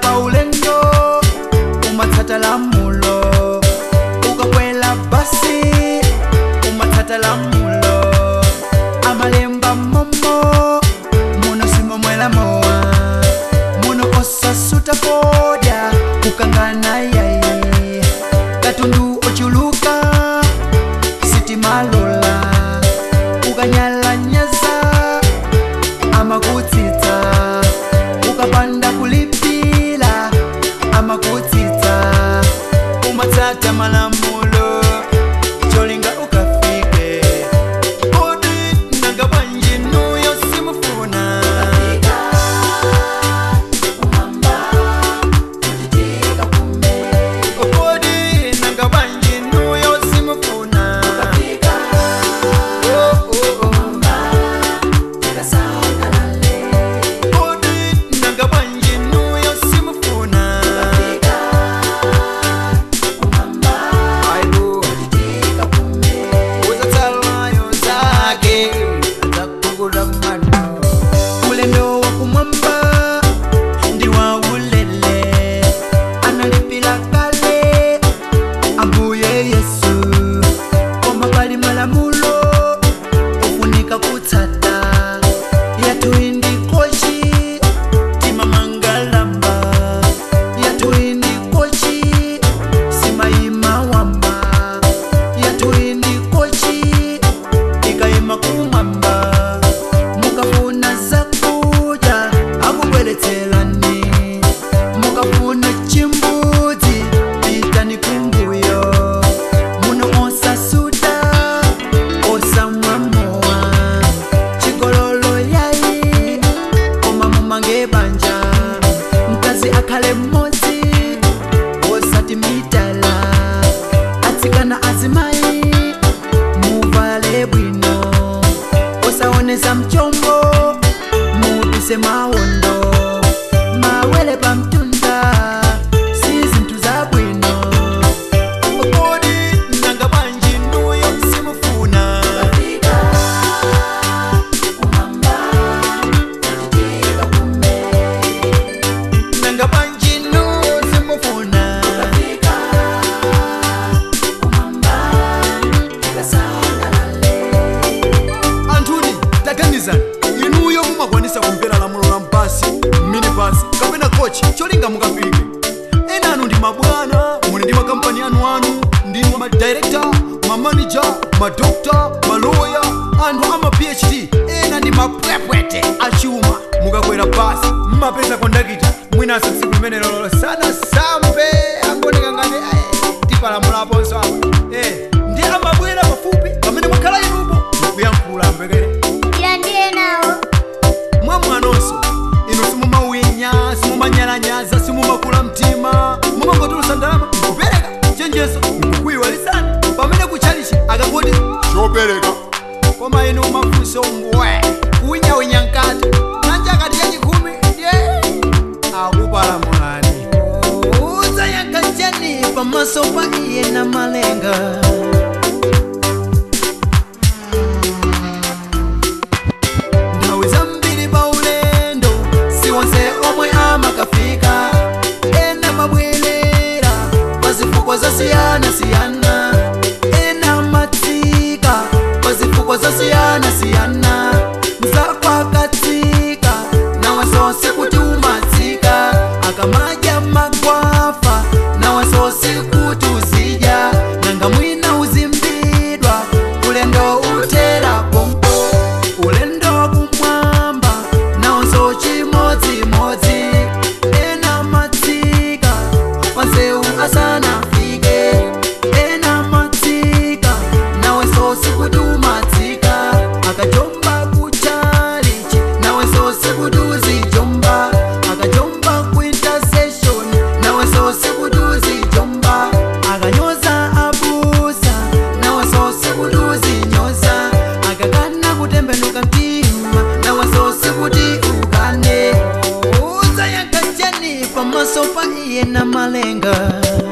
paulendo umatsata lamulo ukakwela basi umatsata lamulo amalemba momo muno simomwela mowa muno osasuta poda kukangana yayi katundu ochuluka sitimalola ukanyalanyaza amakutsitsa ukapanda kulipila amakutsitsa umatsata malamulo cholinga ukafike kodi nanga bwanji nuyo simufuna kodi nanga bwanji nuyo simufuna Oh, oh, oh. kodi nanga bwanji nuyo simufuna Aibu. uzatsalayo zake zakugula mano ulendo wa kumwamba ndi wa ulele analipila kale ambuye yesu koma pali malamulo ufunika kutsata yatuindi kochi timamangalamba yatuindi kochi simaima wamba yatuindi kochi ikaima kumwamba mukafuna zakuja akubweletselani mukafuna chimbudzi pitani kumbuyo muno osasuda osamwamowa chigololo yayi koma mumange banja mkazi akhale mmodzi osati mitala atsikana azimayi muvale bwino osaonesa mchombo mupise mawondo mawele pamtunda si zinthu zabwino kodi nanga bwanji nuyo simufuna nanga bwanji nuyo simufuna anthuni taganizani inuyo mumakwanisa kumvera lamulo la mpasi minibasi kapena kochi cholinga mukafike ena anu ndi mabwana muli ndi makampani anu anu ndinu madirekta mamanija madokta maloya anthu ama phd ena ndi mapwepwete achuma mukakwera basi mmapeza kondakita mwinanso tsiku limene lolo sana sambe angoneka ngati "Ayi, tipalamulaponso apa Eh, ndi amabwera pafupi pamene mwakhala inupo mukuyankhula mbekere ila ndiye nawo mwamwanonso inu simumawinya simumanyalanyaza simumakula mtima mumangotulusa ndalama kupereka chenjezo kuyiwalisani pamene kuchalichi akangoti chopereka koma inu mafunso mbwe kuwinyawinya nkati nanja akati yachikhumi ndiye akupalamulani udzayankha chani pamaso pa iye na malenga nthawi zambiri pa ulendo si wonse omwe amakafika ena mabwerera pa zifukwa zosiyanasiyana ena matsika pa zifukwa zosiyanasiyana mzakwakatsika nawe zonse kuti umatsika akamadya magwafa nawe zonse kuti uzidya nanga mwina uzimbidwa ulendo utera pompo ulendo kumwamba naonso chimodzimodzi ena matsika pansewu asanafike ena matsika nawenso sikuti umatsika akajomba kuchalichi nawenso sikuti uzijomba akajomba kuintersession nawenso sikuti uzijomba akanyoza abusa nawenso sikuti uzinyoza akakana kutembenuka mtima nawenso sikuti ukane udzayankha chani pamaso pa iye na malenga